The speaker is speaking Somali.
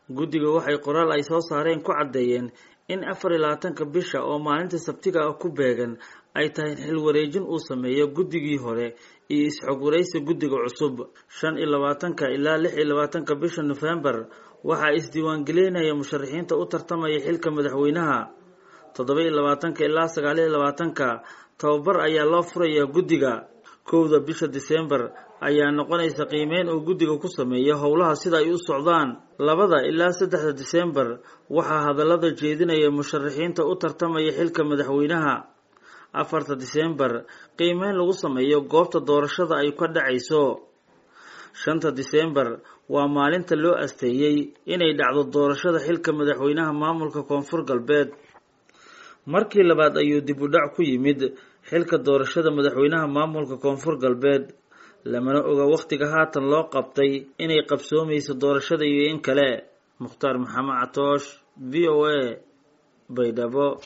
guddiga waxay qoraal ay soo saareen ku caddeeyeen in afar iyo labaatanka bisha oo maalinta sabtiga ah ku beegan ay tahay xil wareejin uu sameeyo guddigii hore iyo is-xog waraysi guddiga cusub shan iyo labaatanka ilaa lix iyo labaatanka bisha nofembar waxaa isdiiwaangelinaya musharaxiinta u tartamaya xilka madaxweynaha toddoba iyo labaatanka ilaa sagaal iyo labaatanka tababar ayaa loo furayaa guddiga kowda bisha disembar ayaa noqonaysa qiimeyn uu guddiga ku sameeyo howlaha sida ay u socdaan labada ilaa saddexda disembar waxaa hadallada jeedinaya musharaxiinta u tartamaya xilka madaxweynaha afarta disembar qiimeyn lagu sameeyo goobta doorashada ay ka dhacayso shanta disembar waa maalinta loo asteeyey inay dhacdo doorashada xilka madaxweynaha maamulka koonfur galbeed markii labaad ayuu dib u dhac ku yimid xilka doorashada madaxweynaha maamulka koonfur galbeed lamana oga wakhtiga haatan loo qabtay inay qabsoomayso doorashada iyo in kale mukhtaar maxamed catoosh v o a baydhabo